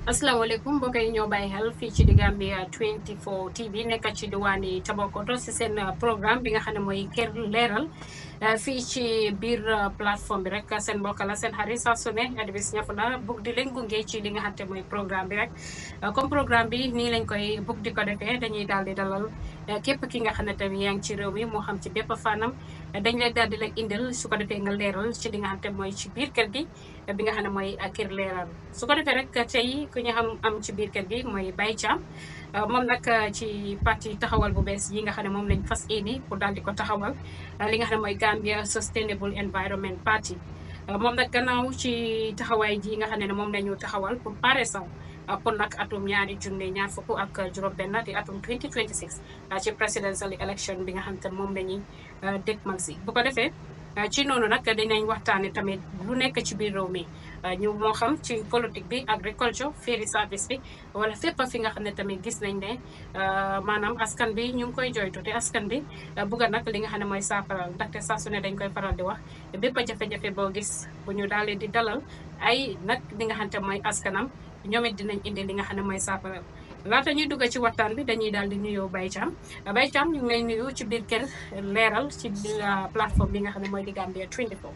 asalaamaaleykum mbokk yi ñoo bàyyi xel fii ci di Gambia 24 TV nekk ci diwaani Tabakoto si seen programme bi nga xam ne mooy kër leeral fii ci biir plateforme bi rek seen mbokk la seen xarit saa su ne Adibis Ñafuna bugg di leen gunge ci li nga xam te mooy programme bi rek comme programme bi nii lañ koy bugg di ko defee dañuy daal di dalal képp ki nga xam ne tamit yaa ngi ci réew mi moo xam ci bépp fanam dañ lay daal di la indil su ko defee nga leeral ci li nga xam te mooy ci biir kër gi bi nga xam ne mooy kër leeral su ko defee rek tey ku ñu xam am ci biir kër gi mooy Baye Cham moom nag ci parti taxawal bu bees yi nga xam ne moom lañ fas yéene pour daal di ko taxawal li nga xam ne mooy Gambia Sustainable Environment Party moom nag gannaaw ci taxawaay ji nga xam ne moom lañu taxawal pour pare saw pour nag atum ñaari junne ñaar fukk ak juróom-benn di atum 2026 ci presidential election bi nga xam te moom la ñuy dégmal si bu ko defee ci noonu nag dinañ waxtaane tamit lu nekk ci biir réew mi ñu moo xam ci politique bi agriculture ferry service bi wala fépp fi nga xam ne tamit gis nañ ne maanaam askan bi ñu ngi koy joytu te askan bi bugga nag li nga xam ne mooy saafaral ndaxte saa su ne dañ koy faral di wax bépp jafe-jafe boo gis bu ñu daal di dalal ay nag li nga xam te mooy askanam ñoom it dinañ indi li nga xam ne mooy saafaral laata ñuy dugg ci waxtaan bi dañuy daal di nuyoo Baye Cham Baye Cham ñu ngi lay nuyu ci biir kër leeral ci plateforme bi nga xam ne mooy di Gambia 24.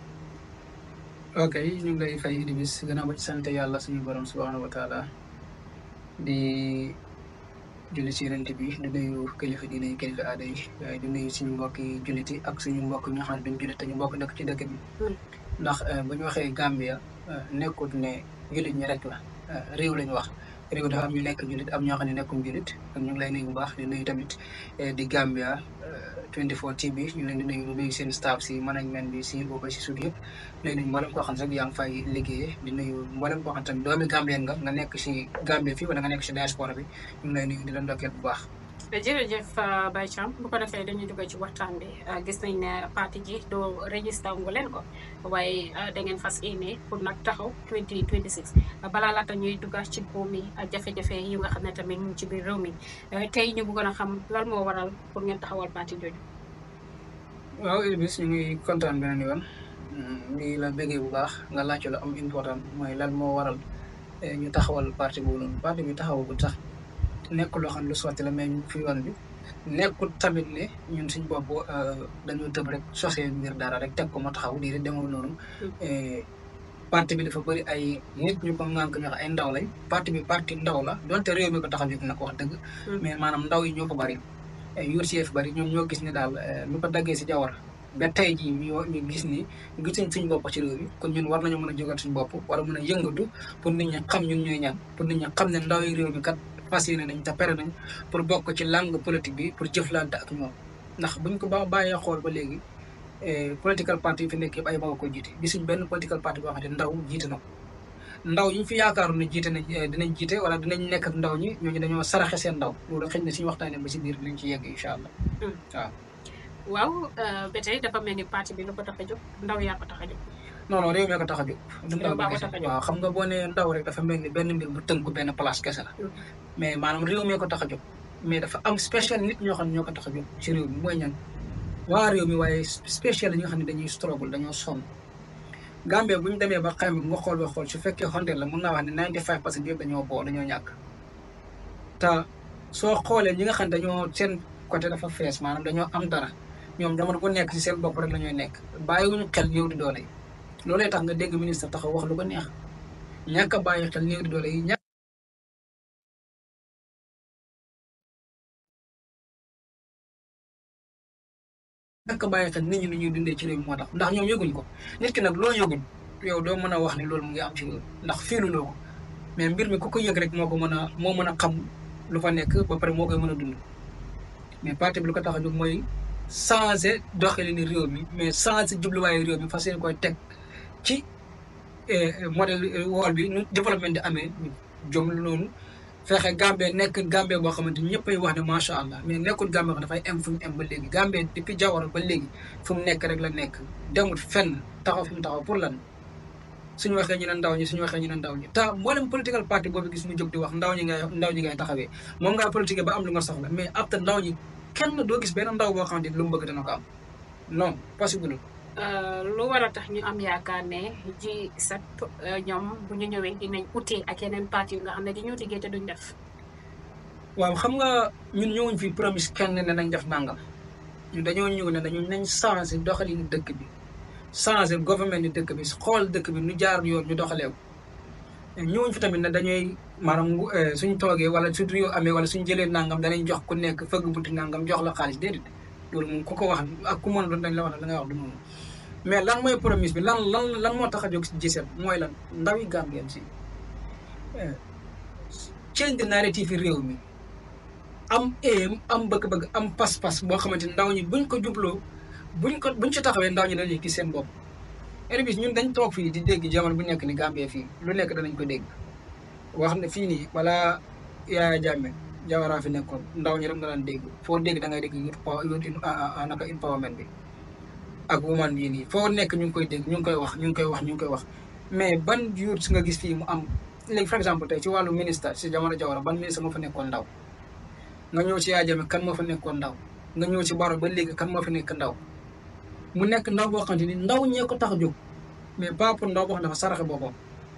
ok ñu ngi lay fay Idriss gannaaw ba ci sant yàlla suñu borom subhanahu wa taala di julli ci rent bi di nuyu kilifa diine yi kilifa aada yi waaye di nuyu suñu mbokki julliti ak suñu mbokk ñoo xam ne duñ jullit te ñu mbokk dëkk ci dëkk bi ndax bu ñu waxee Gambia nekkut ne jullit ñi rek la réew lañu wax réew dafa am ñu nekk jullit am ñoo xam ne nekkum jullit ak ñu ngi lay nuyu bu baax di nuyu tamit di Gambia 24 TV ñu leen di nuyu di nuyu seen staff si management bi si booba si suuf yëpp léegi nuyu mboolem koo xam ne rek yaa ngi fay liggéeyee di nuyu mboolem koo xam tamit doomi Gambien nga nga nekk si Gambie fii wala nga nekk si diaspora bi ñu ngi lay nuyu di la ndokkeel bu baax jërëjëf Baye Cham bu ko defee dañuy dugg ci waxtaan bi gis nañ ne parti ji doo registré wu leen ko waaye da ngeen fas yéene pour nag taxaw 2026 balaa laata ñuy dugg ci buum mi jafe-jafe yi nga xam ne tamit mu ngi ci biir réew mi tey ñu bëggoon a xam lan moo waral pour ngeen taxawal parti jooju. waaw Idriss ñu ngi kontaan beneen yoon lii la bëggee bu baax nga laajte la am important mooy lan moo waral ñu taxawal parti boobu noonu parti bi taxawagul sax. nekkul loo xam ne lu sotti la mais ñu fi yoon bi nekkul tamit ne ñun suñ bopp dañoo tëb rek sosee mbir dara rek teg ko ma taxaw lii rek demul noonu parti bi dafa bëri ay nit ñu ko ŋànk ñoo xam ay ndaw lañ parti bi parti ndaw la donte réew mi ko tax a jóg nag wax dëgg mais maanaam ndaw yi ñoo ko bëri yuur si fi bëri ñoom ñoo gis ne daal lu ko daggee si jawar ba tey jii ñu ñu gis ni gisuñ suñ bopp ci réew mi kon ñun war nañu mën a jógal suñ bopp war a mën a yëngatu pour nit ñi xam ñun ñooy ñaan pour nit ñi xam ne ndaw yi réew mi kat fas yéene nañ te pere nañ pour bokk ci langue politique bi pour jëflante ak ñoom ndax buñ ko ba bàyyee xool ba léegi political party yi fi nekk yëpp ay mag a koy jiite gisuñ benn political party boo xam ne ndaw jiite na ko ndaw ñu fi yaakaaru ne jiite nañ dinañ jiite wala dinañ nekk ak ndaw ñi ñooñu dañoo saraxe seen ndaw loolu xëy na suñu waxtaanee ba si biir dinañ ci yegg incha allah waaw waaw ba tey dafa mel ni parti bi lu ko tax a jóg ndaw yaa ko tax a jóg non non réew mi ko tax a jóg du ndaw baa ko tax a jóg waaw xam nga boo nee ndaw rek dafa mel ni benn mbir bu tënku benn place kese la mais maanaam réew mi ko tax a jóg mais dafa am spécial nit ñoo xam ne ñoo ko tax a jóg ci réew mi mooy ñan waa réew mi waaye spécial ñi nga xam ne dañuy struggle dañoo sonn Gambie bu ñu demee ba xam nga xool ba xool su fekkee xonte la mun naa wax ne 95 pour cent yëpp dañoo boo dañoo ñàkk te soo xoolee ñi nga xam ne dañoo seen côté dafa fees maanaam dañoo am dara ñoom jamono bu nekk ci seen bopp rek la ñuy nekk bàyyiwuñu xel ñëw di doole yi loolee tax nga dégg ministre taxaw wax lu ko neex ñàkk a bàyyi xel néew di doole yi ñàkk ñàkk a bàyyi xel nit ñi ni ñuy dundee ci réew mi moo tax ndax ñoom yëguñ ko nit ki nag loo yëguñ yow doo mën a wax ni loolu mu ngi am ci réew ndax fiiluloo ko mais mbir mi ku ko yëg rek moo ko mën a moo mën a xam lu fa nekk ba pare moo koy mën a dund mais parti bi lu ko tax a jóg mooy changer doxalinu réew mi mais changer jubluwaayu réew mi fas yéene koy teg ci modèle wool bi nu développement di amee jom noonu fexe Gambie nekk Gambie boo xamante ni ñëppay wax ne macha allah mais nekkul Gambie xam dafay am fu mu am ba léegi Gambie depuis Jawara ba léegi fu mu nekk rek la nekk demul fenn taxaw fi mu taxaw pour lan suñu waxee ñu ne ndaw ñi suñu waxee ñu ne ndaw ñi te mboolem political party boobu gis mu jóg di wax ndaw ñi ngay ndaw ñi ngay taxawee moom ngaa politique ba am lu nga soxla mais ab te ndaw ñi kenn doo gis benn ndaw boo xamante ni lu mu bëgg dana ko am non possible lu war a tax ñu am yaakaar ne ji sep ñoom bu ñu ñëwee dinañ utee ak yeneen parti yu nga xam ne dañoo liggéey te duñ def waaw xam nga ñun ñëwuñ fi promise kenn ne nañ def nangam ñun dañoo ñëw ne dañu nañ changé doxalinu dëkk bi changé gouvernement ni dëkk bi xool dëkk bi nu jaar yoon ñu doxaleew ñëwuñ fi tamit ne dañuy maanaam suñ toogee wala su réew amee wala suñ jëlee nangam danañ jox ku nekk fëgg bunti nangam jox la xaalis déedéet loolu moom ku ko wax ak ku mën a doon dañ la wax la ngay wax du noonu mais lan mooy promise bi lan lan lan moo tax a jóg si gisem mooy lan ndawi Gambien si change the narrative yi réew mi am aim am bëgg-bëgg am pas-pas boo xamante ni ndaw ñi buñ ko jubloo buñ ko buñ ci taxawee ndaw ñi dañuy gis seen bopp Erebis ñun dañ toog fii di dégg jamono bu nekk ni Gambie fii lu nekk danañ ko dégg wax ne fii nii balaa Yaaya Jammeh Jawara fi nekkoon ndaw ñi rek nga daan dégg foo dégg da ngay dégg youth power youth naka empowerment bi ak woman bii nii foo nekk ñu ngi koy dégg ñu ngi koy wax ñu ngi koy wax ñu ngi koy wax mais ban youth nga gis fii mu am léegi par exemple tey ci wàllu ministre si jamono Jawara ban ministre moo fa nekkoon ndaw nga ñëw ci Yaaya Jammeh kan moo fa nekkoon ndaw nga ñëw ci Barrow ba léegi kan moo fa nekk ndaw mu nekk ndaw boo xamante ni ndaw ñee ko tax a jóg mais pas pour ndaw boo xam dafa saraxe boppam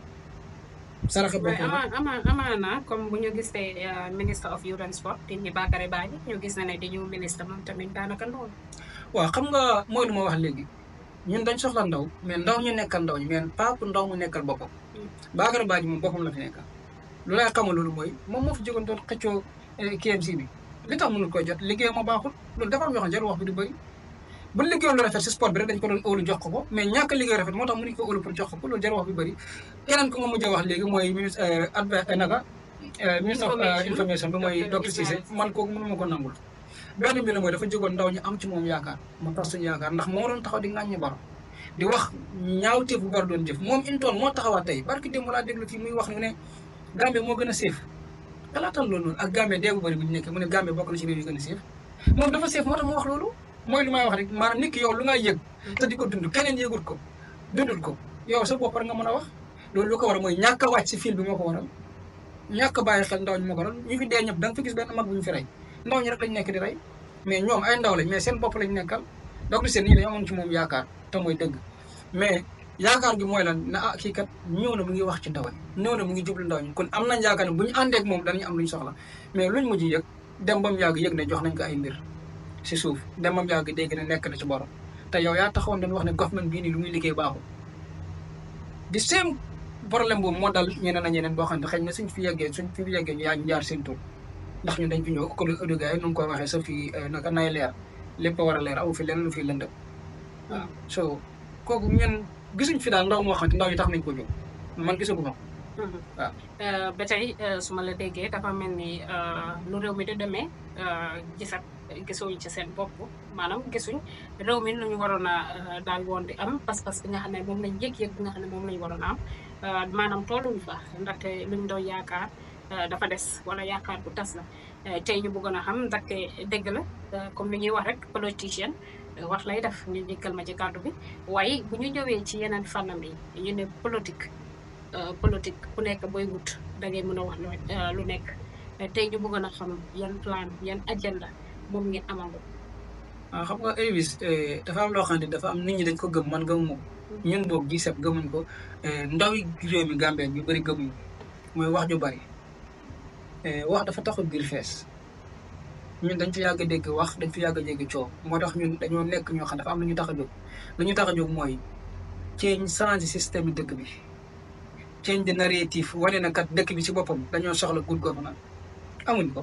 saraxe boppam ama ama amaana comme bu ñu gisee ministre of youth and sport di ñi Bakary Badji ñu gis na ne di ñu ministre moom tamit daanaka loolu waaw xam nga mooy lu ma wax léegi ñun dañ soxla ndaw mais ndaw ñu nekkal ndaw ñi mais pas pour ndaw mu nekkal boppam Bakary Badji moom boppam la fi nekkal lu lay xamal loolu mooy moom moo fi jógoon doon xëccoo KMC bi li tax mënul koy jot liggéey ma baaxul loolu dafa am yoo xam ne jarul wax bi du bëri bu liggéeyoon lu rafet si sport bi rek dañ ko doon óolu jox ko ko mais ñàkk liggéey rafet moo tax mënuñ ko óolu pour jox ko ko loolu jar wax bi bëri keneen ko nga mujj a wax léegi mooy ministre adv naka ministre of information bi mooy docteur Cissé man kooku mënu ma ko nangul benn bi la mooy dafa jógoon ndaw ñu am ci moom yaakaar mu tax suñu yaakaar ndax moo doon taxaw di ŋàññi baro di wax ñaawteef bu baro doon jëf moom intoon moo taxawaat tey barki démb laa déglu fii muy wax ne Gambie moo gën a séef xalaatal loolu noonu ak Gambie dee bu bëri bu ñu nekkee mu ne Gambie bokk na ci réew yu gën a séef moom dafa séef moo tax mu wax loolu mooy lu may wax rek maanaam nit ki yow lu nga yëg te di ko dund keneen yëgul ko dundul ko yow sa bopp rek nga mën a wax loolu lu ko waral mooy ñàkk a wàcc si fil bi moo ko waral ñàkk a bàyyi xel ndaw ñi moo ko waral ñu fi dee ñëpp da nga fi gis benn mag bu ñu fi rey ndaw ñi rek lañ nekk di rey mais ñoom ay ndaw lañ mais seen bopp lañ nekkal donc seen ñi dañu amoon ci moom yaakaar te mooy dëgg mais yaakaar gi mooy lan na ah kii kat ñëw na mu ngi wax ci ndaw ñi ñëw na mu ngi jublu ndaw ñi kon am nañ yaakaar ne bu ñu àndeek moom danañ am luñ soxla mais luñ mujj yëg dem ba mu yàgg yëg ne jox nañ ko ay mbir si suuf demam yàgg dégg ne nekk na ci borom te yow yaa taxawoon dañ wax ne government bii nii lu muy liggéey baaxul di same problème boobu moo dal ñeneen ak ñeneen boo xam ne xëy na suñ fi yeggee suñ fi yeggee ñu yaa ñu jaar seen tur ndax ñun dañ fi ñëw ko audioga yi nu ngi koy waxee sa fii naka nay leer lépp a war a leer awu fi lenn lu fi lëndëm waaw so kooku ñun gisuñ fi daal ndaw moo xam ne ndaw yi tax nañ ko jóg man gisaguma ko waaw ba tey su ma la déggee dafa mel ni lu réew mi di demee gisat gisuñ ci seen bopp maanaam gisuñ réew mi lu ñu waroon a daal woon di am pas-pas bi nga xam ne moom lañ yëg-yëg bi nga xam ne moom lañ waroon a am maanaam tooluñ fa ndaxte luñ doon yaakaar dafa des wala yaakaar bu tas la tey ñu bëggoon a xam ndaxte dégg la comme li ñuy wax rek politicien wax lay def ñu dikkal ma ci kàddu bi waaye bu ñu ñëwee ci yeneen fànnam yi ñu ne politique politique ku nekk booy wut da ngay mën a wax lu nekk tey ñu bëggoon a xam yan plan yan agenda moom ngeen amal waaw xam nga Erebis dafa am loo xam ne dafa am nit ñi dañ ko gëm man gëmuma ko ñun boog G7 gëmuñ ko ndaw yi réew mi Gambie ñu bëri gëmuñ mooy wax ju bëri wax dafa taxul biir fees ñun dañ fi yàgg a dégg wax dañ fi yàgg a dégg coow moo tax ñun dañoo nekk ñoo xam dafa am lu ñu tax a jóg lu ñu tax a jóg mooy change change système bi dëkk bi change de narrative wane na kat dëkk bi ci boppam dañoo soxla good governance amuñ ko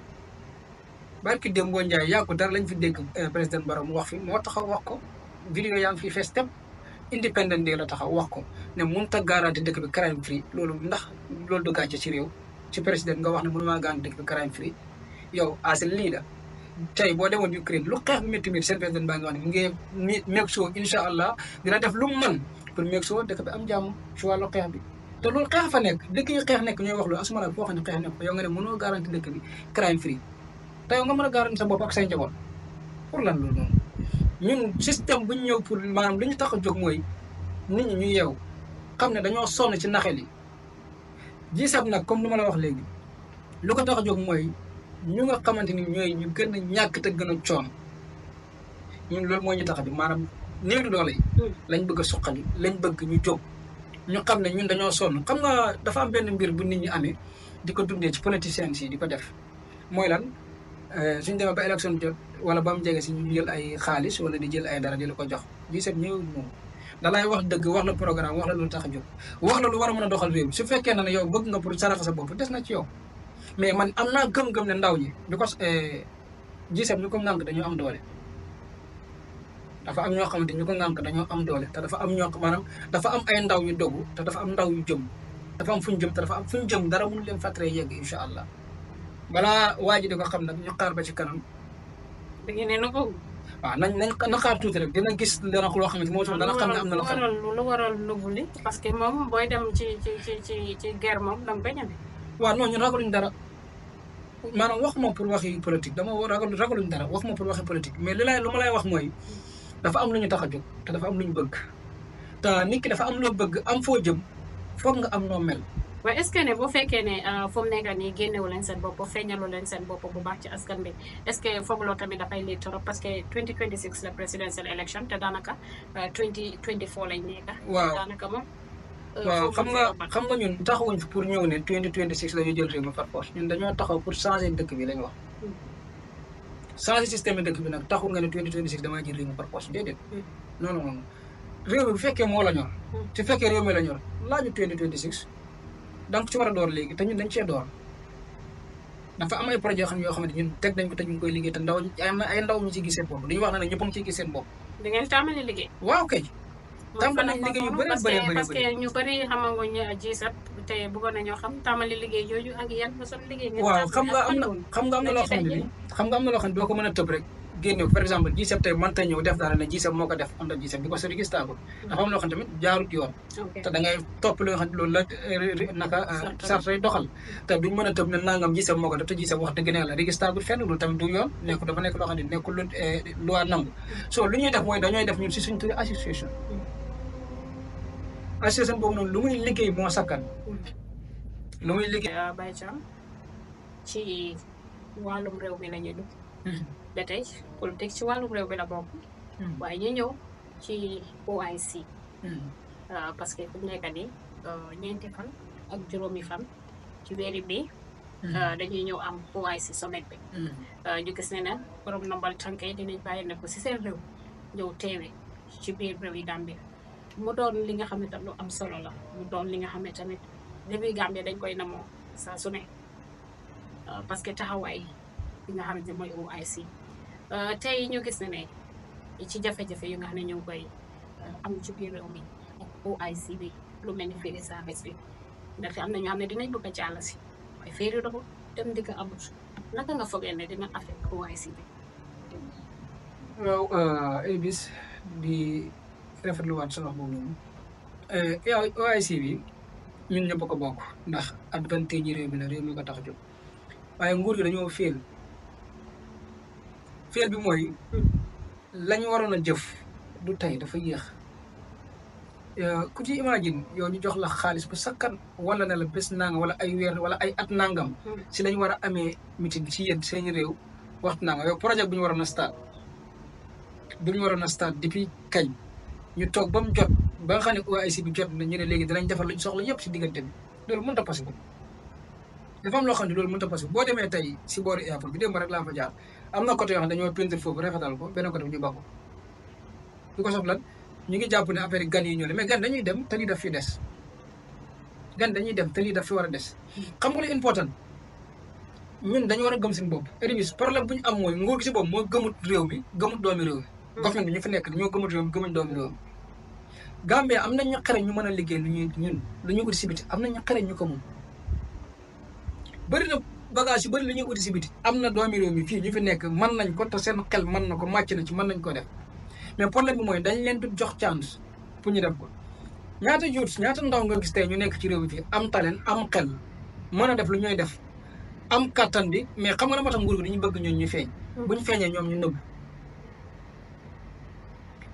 barki démb boo Njaay yàggu dara lañ fi dégg président Barrow mu wax fi moo taxaw wax ko vidéo yaa ngi fi fees tem independent day la taxaw wax ko ne mënut a garanti dëkk bi crime free loolu ndax loolu du gàcce ci réew ci président nga wax ne mënumaa garanti dëkk bi crime free yow as a leader tey boo demoon Ukraine lu xeex bi métti métti seen président baa ngi wax ne mu ngi make sure incha allah dina def lu mu mën pour make sure dëkk bi am jàmm ci wàllu xeex bi te loolu xeex fa nekk dëkk yi xeex nekk ñooy wax loolu asuma la foo xam ne xeex nekk yow nga ne mënoo garanti dëkk bi crime free te yow nga mën a garanti sa bopp ak say njaboot pour lan loolu noonu ñun système bu ñu ñëw pour maanaam li ñu tax a jóg mooy nit ñi ñu yeew xam ne dañoo sonn ci naxel yi G7 nag comme lu ma la wax léegi lu ko tax a jóg mooy ñu nga xamante ni ñooy ñu gën a ñàkk te gën a coon ñun loolu moo ñu tax a jóg maanaam néew di doole yi lañ bëgg a suqali lañ bëgg ñu jóg ñu xam ne ñun dañoo sonn xam nga dafa am benn mbir bu nit ñi amee di ko dundee ci politiciens yi di ko def mooy lan suñ demee ba élection jot wala ba mu jege si ñu jël ay xaalis wala di jël ay dara di la ko jox di set ñëw moom da lay wax dëgg wax la programme wax la lu tax a jóg wax la lu war a mën a doxal réew su fekkee na ne yow bëgg nga pour saraxa sa bopp des na ci yow mais man am naa gëm-gëm ne ndaw ñi because G7 ñu ko ŋànk dañoo am doole dafa am ñoo xamante ñu ko ŋànk dañoo am doole te dafa am ñoo maanaam dafa am ay ndaw yu dogu te dafa am ndaw yu jëm dafa am fu ñu jëm te dafa am fu ñu jëm dara mënu leen fàttaree yegg incha allah balaa waa ji di ko xam nag ñu xaar ba ci kanam da ngeen ne na ko waaw nañ nañ na xaar tuuti rek dina gis dana loo xamante moo tax dana xam ne am na lu loo xam waral lu waral nëbbu li parce que moom booy dem ci ci ci ci ci guerre moom danga koy ñeme waaw non ñun ragaluñ dara maanaam waxuma pour waxi politique dama ragal ragaluñ dara waxuma pour waxi politique mais li lay lu ma lay wax mooy dafa am lu ñu tax a jóg te dafa am lu ñu bëgg te nit ki dafa am loo bëgg am foo jëm foog nga am noo mel waaye est-ce que ne bu fekkee ne fu mu nekk nii génnewu leen seen bopp feeñalu leen seen bopp bu baax ci askan bi est-ce que foog loo tamit dafay lii trop parce que 2026 la presidential election te daanaka 2024 lañ nekk. waaw daanaka moom. waaw xam nga xam nga ñun taxawuñ fi pour ñëw ne 2026 la ñu jël réew mi par force ñun dañoo taxaw pour changer dëkk bi lañ wax. changer système dëkk bi nag taxul nga ne 2026 damaa jël réew mi par force déedéet. non non non réew mi bu fekkee moo la ñor. su fekkee réew mi la ñor laaju 2026. donc ci war a door léegi te ñun dañ cee door dafa am ay projet yoo xam ne yoo xamante ñun teg nañ ko te ñu ngi koy liggéey te ndaw am na ay ndaw ñu ci gis seen bopp dañuy wax ne ne ñëpp a ngi ciy gis seen bopp. da ngeen tàmbali liggéey. waaw kay. tàmbali nañ liggéey yu bëri parce bëri que bëri parce que ñu bëri xamaguñ G7 te bëggoon nañoo xam tàmbali liggéey jooju ak yan façon liggéey. ngeen waaw xam nga am na tàmbali xam nga am na loo xam ne nii xam nga am na loo xam ne doo ko mën a tëb rek génne par exemple G7 tey mënta ñëw def dara ne G7 moo ko def am na G7 bi ko sori gis taagul dafa am loo xam tamit jaarut yoon ok te da ngay topp li nga xam ne loolu la eh, naka Sarta. sartay doxal te duñ mën a tëb ne nangam G7 moo ko def te G7 wax dëgg ne yàlla registragul fenn loolu tamit du yoon nekku dafa nekk loo xam ne nekkul lu eh, loi nangu so lu ñuy def mooy dañooy def ñun si suñ turi association association boobu noonu lu muy liggéey moo sakkan lu muy liggéey Baye Thiam ci wàllum réew mi la ñuy dugg ba tey politique ci wàllum réew mi la bokk waaye ñu ñëw ci OIC ah, parce que fu mu nekk nii ah, ñeenti fan ak juróomi fan ci weeri bi ah, dañuy ñëw am OIC sommet bi ah, ñu gis ne ne borom nambal tànk yi dinañ bàyyi ne ko si seen réew ñëw teewe ci biir réew yi Gambie mu doon li nga xam ne tam lu am solo la mu doon li nga xam ne tamit réew yi Gambie dañ koy namoo saa su ne ah, parce que taxawaay bi nga xam ne mooy OIC ah, tey ñu gis ne ne ci jafe-jafe yu nga xam ne ñu ngi koy ah, am ci biir réew mi ak OIC bi lu mel ni féeri service bi ndaxte am na ñoo xam ne dinañ bëgg a jàll si waaye féeri doxul dem di ko amut naka nga foogee ne dina affecté OIC bi. waaw Elbis di rafetluwaat sa wax boobu noonu yow OIC bi ñun ñëpp a ko bokk ndax advantage yi réew mi la réew mi ko tax a jóg waaye nguur gi dañoo féel féel bi mooy la ñu waroon a jëf du tey dafa yéex ku ci imagine yow ñu jox la xaalis bu sakkan wala ne la bés nangam wala ay weer wala ay at nangam si lañ war a amee meeting ci yéen seen réew waxtu nangam yow projet bu ñu waroon a start bu ñu waroon a start depuis kañ ñu toog ba mu jot ba nga xam ne OIC bi jot na ñu ne léegi danañ defar lu ñu soxla yëpp si diggante bi loolu mënut a possible dafa am loo xam ne loolu mënut a possible boo demee tey si boori airport bi démb rek laa fa jaar am na côté yoo xam ne dañoo peinture foofu rafetal ko benn côté bi ñu bakko du ko soxla ñu ngi jàpp ne affaire yi gan yi ñëw mais gan dañuy dem te lii daf fi des gan dañuy dem te lii daf fi war a des xam nga lu important ñun dañu war a gëm seen bopp éribis problème bu ñu am mooy nguur gi si bopp moo gëmut réew mi gëmut doomi réew mi government bi ñu fi nekk ñoo gëmut réew mi gëmuñ doomi réew mi Gambie am nañ ñu xare ñu mën a liggéey lu ñuy ñun lu ñuy uti si biti am nañ ñu xare ñu ko mun bëri na bagage yu bëri lu ñuy uti si biti am na doomi réew mi fii ñu fi nekk mën nañ ko te seen xel mën na ko màcc na ci mën nañ ko def mais problème bi mooy dañ leen du jox chance pour ñu def ko ñaata youths ñaata ndaw nga gis tey ñu nekk ci réew mi fii am talent am xel mën a def lu ñuy def am kattan bi mais xam nga la moo tax nguur gi dañu bëgg ñoom ñu feeñ bu ñu feeñee ñoom ñu nëbb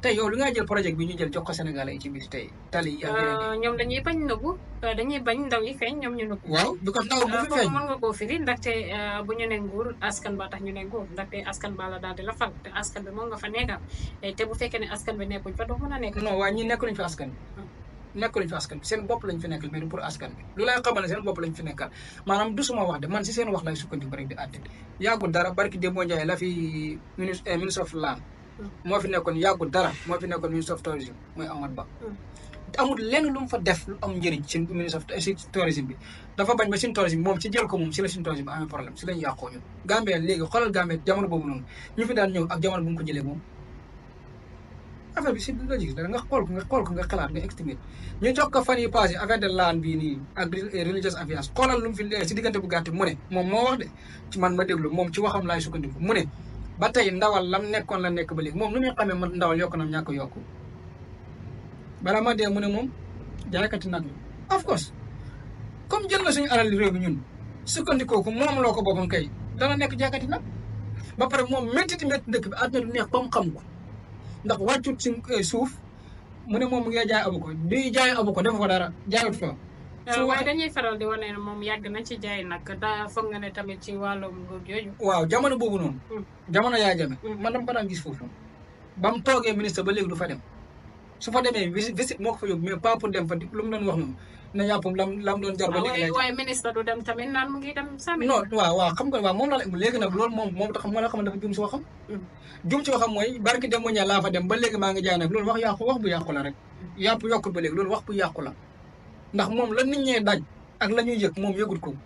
tey yow li nga jël projet bi ñu jël jox ko Sénégalais yi ci biir tey tali yi ak yeneen yi. ñoom dañuy bañ nëbbu dañuy bañ ndaw yi feeñ ñoom ñu nëbbu. waaw bi ko ndaw bu fi foofu feeñ. mën nga koo firi ndaxte bu ñu ne nguur askan ba tax ñu ne nguur ndaxte askan ba la daal di la fal te askan bi moom nga fa nekkal te bu fekkee ne askan bi nekkuñ fa doo mën a nekk. non waaye ñi nekk lañ fi askan bi nekk lañ fi askan bi seen bopp lañ fi nekkal mais du pour askan bi lu lay xamal ne seen bopp lañ fi nekkal maanaam du suma wax de man si seen wax lay sukkandiku rek di àtte yàggul dara barki Demba Ndiaye la fi ministre ministre of land moo fi nekkoon yàggul dara moo fi nekkoon ministre of tourism mooy Amadou Ba amul lenn lu mu fa def lu am njëriñ si ministre of si tourisme bi dafa bañ ba suñu tourisme bi moom si jël ko moom si la suñu tourisme bi amee problème si lañ yàqoo ñun Gambie léegi xoolal Gambie jamono boobu noonu ñu fi daan ñëw ak jamono bu mu ko jëlee moom affaire bi si logique dara nga xool ko nga xool ko nga xalaat nga estimé ñu jox ko fan yi passé affaire de land bii nii ak religious affairs xoolal lu mu fi si diggante bu gàtt mu ne moom moo wax de ci man ma déglu moom ci waxam laay sukkandiku mu ne ba tey ndawal lam nekkoon la nekk ba léegi moom nu muy xamee man ndawal yokk na ñàkk yokku bala ma dee mu ne moom jaaykati nag la of course comme jël na suñu alal réew bi ñun sukkandikoo ko moom loo ko boppam kay dana nekk jaaykati nag ba pare moom métti métti dëkk bi àdduna du neex ba mu xam ko ndax wàccut si suuf mu ne moom mu ngi jaay abu ko di jaay abu ko dafa fa dara jaayut fa su waaye dañuy faral di wane ne moom yàgg na ci jaay nag daa foog nga ne tamit ci wàllum nguur jooju. waaw jamono boobu noonu Mm. jamono yaa jame Mm. man dama ko daan gis foofu ba mu toogee ministre ba léegi du fa dem su fa demee visite visite moo ko fa yóbbu mais pas pour dem fa di lu mu doon wax moom ne yàppam lam lam doon jar ba léegi lay waaye waaye ministre du dem tamit naan mu ngi dem sàmmi. non waaw waaw xam nga waaw moom la la léegi nag loolu moom moom tax ma la xam ne dafa jum si waxam Mm. jum si waxam mooy barki dem ñaa laa fa dem ba léegi maa ngi jaay nag loolu wax yàqu wax bu yàqu la rek yàpp yokkul ba léegi loolu wax bu yàqu la ndax moom la nit ñee daj ak la ñuy yëg moom yëgul ko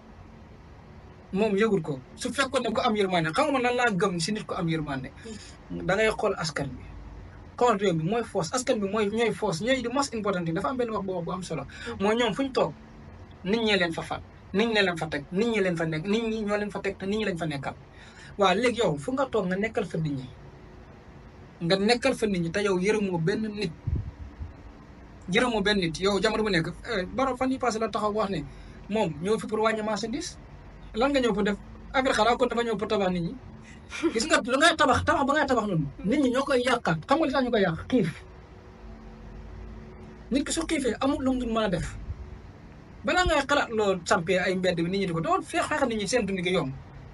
moom yëgul ko su fekkoon ne ko am yërmande xam nga man lan laa gëm si nit ko am yërmande da ngay xool askan bi xool réew bi mooy force askan bi mooy ñooy force ñooy di most important thing dafa am benn wax bu wax bu am solo mooy ñoom fu ñu toog nit ñee leen fa fal nit ñee leen fa teg nit ñi leen fa nekk nit ñi ñoo leen fa teg te nit ñi lañ fa nekkal waaw léegi yow fu nga toog nga nekkal fa nit ñi nga nekkal fa nit ñi te yow yërëmoo benn nit yërëmoo benn nit yow jamono bu nekk baro fan yi passé la taxaw wax ne moom ñëw fi pour wàññi marchandise lan nga ñëw pour def affaire xanaa kon dafa ñëw pour tabax nit ñi gis nga lu ngay tabax tabax ba ngay tabax noonu nit ñi ñoo koy yàqaat xam nga li tax ñu koy yàq xiif nit ki su xiifee amul lu mu dul mën a def balaa ngay xalaat loolu sampee ay mbedd bi nit ñi di ko doon feex feex nit ñi seen dund gi yomb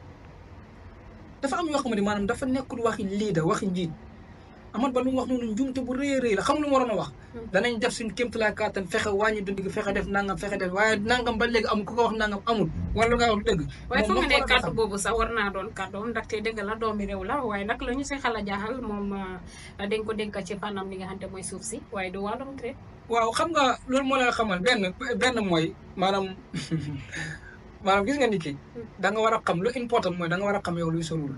dafa am yoo xam ne maanaam dafa nekkul waxi leader waxi njiit amat ba lu mu wax noonu njuumte bu rëy a rëy la xam lu mu waroon a wax danañ def suñ kéemtalaay kàttan fexe wàññi dund gi fexe def nangam fexe def waaye nangam ba léegi amul ku ko wax nangam amul wala lu nga wax dëgg waaye foog moom nga ne moo ko kàddu xam. boobu sax war naa doon kàddoom ndaxte dëgg la doomi réew la waaye nag la ñu si xala jaaxal moom ah, dañ ko dénk ci fànnam li nga xam te mooy suuf si waaye du wàllum traite. waaw xam nga loolu moo lay xamal benn benn mooy maanaam maanaam gis nga nit ki da nga war a xam lu important mooy da nga war a xam yow luy solul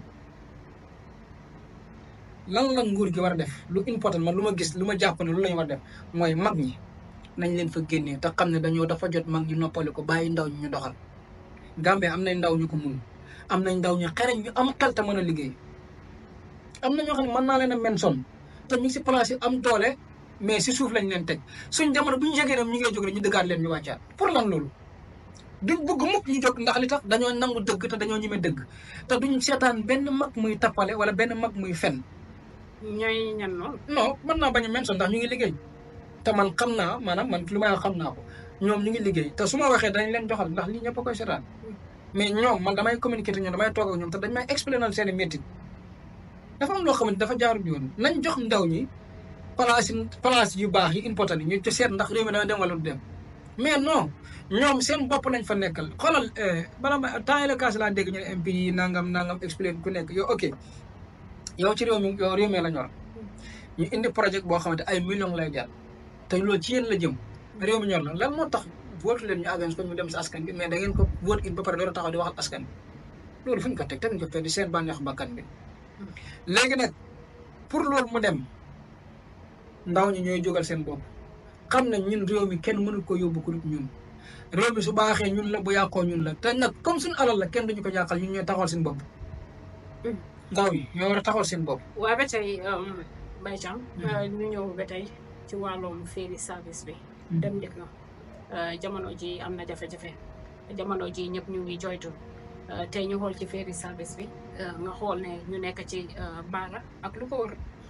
lan la nguur gi war a def lu important man lu ma gis lu ma jàpp ne lu lañu war a def mooy mag ñi nañ leen fa génnee te xam ne dañoo dafa jot mag ñi noppali ko bàyyi ndaw ñi ñu doxal Gambie am nañ ndaw ñu ko mun am nañ ndaw ñu xereñ ñu am xel te mën a liggéey am na ñoo xam ne mën naa leen a menson te ñu ngi si place yi am doole mais si suuf lañ leen teg suñ jamono bu ñu jógee dem ñu ngi jóg rek ñu dëggaat leen ñu wàccaat pour lan loolu duñ bëgg mukk ñu jóg ndax li tax dañoo nangu dëgg te dañoo ñeme dëgg te duñ seetaan benn mag muy tappale wala benn mag muy fen ñooy ñan noonu. non mën naa bañ a mention ndax ñu ngi liggéey te man xam naa maanaam man lu may wax xam naa ko ñoom ñu ngi liggéey te su ma waxee dañ leen joxal ndax lii ñëpp a koy seetaan mais ñoom man damay communiquer ak ñoom damay toog ak ñoom te dañ may explainal seen i métti dafa am loo xamante dafa jaarul yoon nañ jox ndaw ñi place yi place yu baax yi important yi ñu ci seet ndax réew mi dana dem wala du dem mais non ñoom seen bopp lañ fa nekkal xoolal bala ma temps la kaas laa dégg ñu ne MP yi nangam nangam explain ku nekk yow ok yow ci réew mi yow réew mi la ñor ñu indi projet boo xamante ay millions lay jar te loolu ci yéen la jëm réew mi ñor la lan moo tax vote leen ñu avance ko ñu dem si askan bi mais da ngeen ko vote it ba pare door a taxaw di waxal askan bi loolu fu ñu ko teg teg ñu ko fee di seen bànneex bakkan bi léegi nag pour loolu mu dem ndaw ñi ñooy jógal seen bopp xam ne ñun réew mi kenn mënul ko yóbbu ku dul ñun réew mi su baaxee ñun la bu yàqoo ñun la te nag comme suñu alal la kenn duñu ko yàqal ñun ñooy taxawal seen bopp ndaw yi ñoo war a taxawal seen bopp waaye ba tey Baye Thiam ñu ñëw ba tey ci wàllum ferry service bi dem dikk na jamono ji am na jafe-jafe jamono ji ñëpp ñu ngi joytu tey ñu xool ci ferry service bi nga xool ne ñu nekk ci baara ak lu ko wër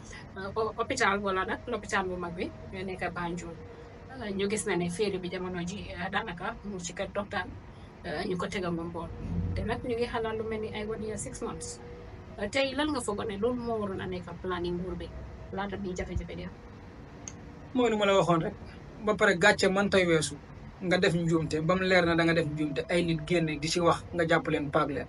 hôpital wala nag l'hôpital bu mag bi nga nekk Banjul ñu gis na ne féeri bi jamono ji daanaka mu ci kër docteur ñu ko tegal ba mbool te nag ñu ngi xalaat lu mel ni ay one year six months tey lan nga foog ne loolu moo waroon a nekk planning nguur bi laata bi jafe-jafe di am mooy lu ma la waxoon rek ba pare gàcce man tay weesu nga def njuumte ba mu leer na da nga def njuumte ay nit génne di ci wax nga jàpp leen paag leen